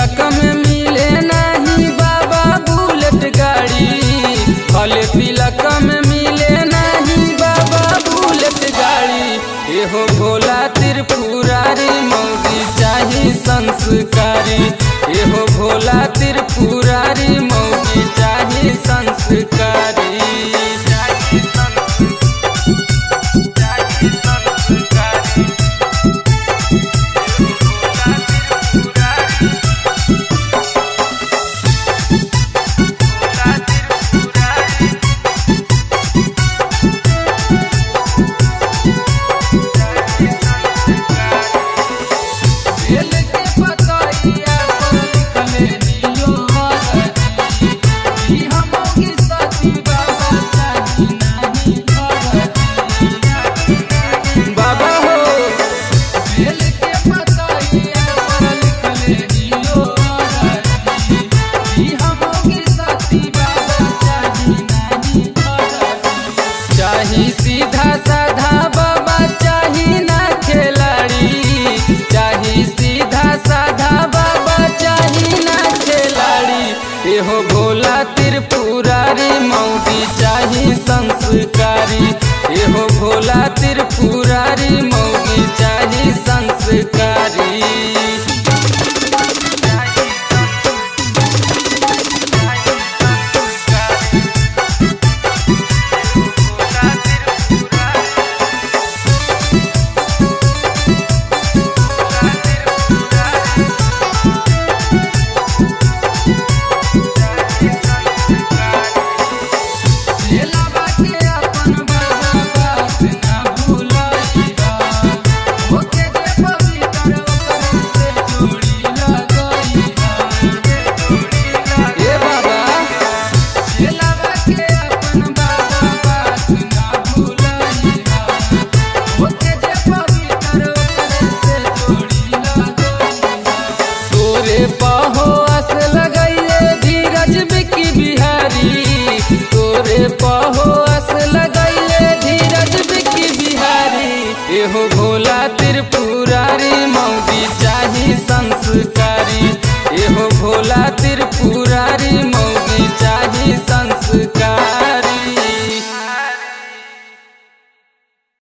तिलक में मिले नहीं बाबा बुलेट गाड़ी भले तिलक में मिले नहीं बाबा बुलेट गाड़ी एहो भोला त्रिपुरारी मौगी चाही संस्कारी एहो भोला त्रिपुरारी मौगी चाही संस्कारी चाही संस्कारी चाही संस्कारी बेल के पतइया पर लिखले नियो हरदी ई हमोगी सती बाबा चाही नाही हरदी बाबा हो बेल के पतइया पर लिखले नियो हरदी ई हमोगी सती बाबा चाही नाही हरदी चाही सीधा साधा बाबा चाही ना खिलाड़ी चाही सीधा साधा बाबा चाही ना खिलाड़ी एहो भोला त्रिपुरारी मौगी चाही संस्कारी एहो भोला त्रिपुरारी मौगी चाही संस्कारी चेला बाटे अपन बाबा बात ना भूलइहा ओके जे पवित्र ओकरे से जोड़ी लगइहा ए बाबा चेला बाटे अपन बाबा बात ना भूलइहा ओके जे पवित्र ओकरे से जोड़ी लगइहा तोरे पाहो अस लगाइए धीरज बिकी बिहारी तोरे पाहो अस लगाइए धीरज बिकी बिहारी एहो भोला त्रिपुर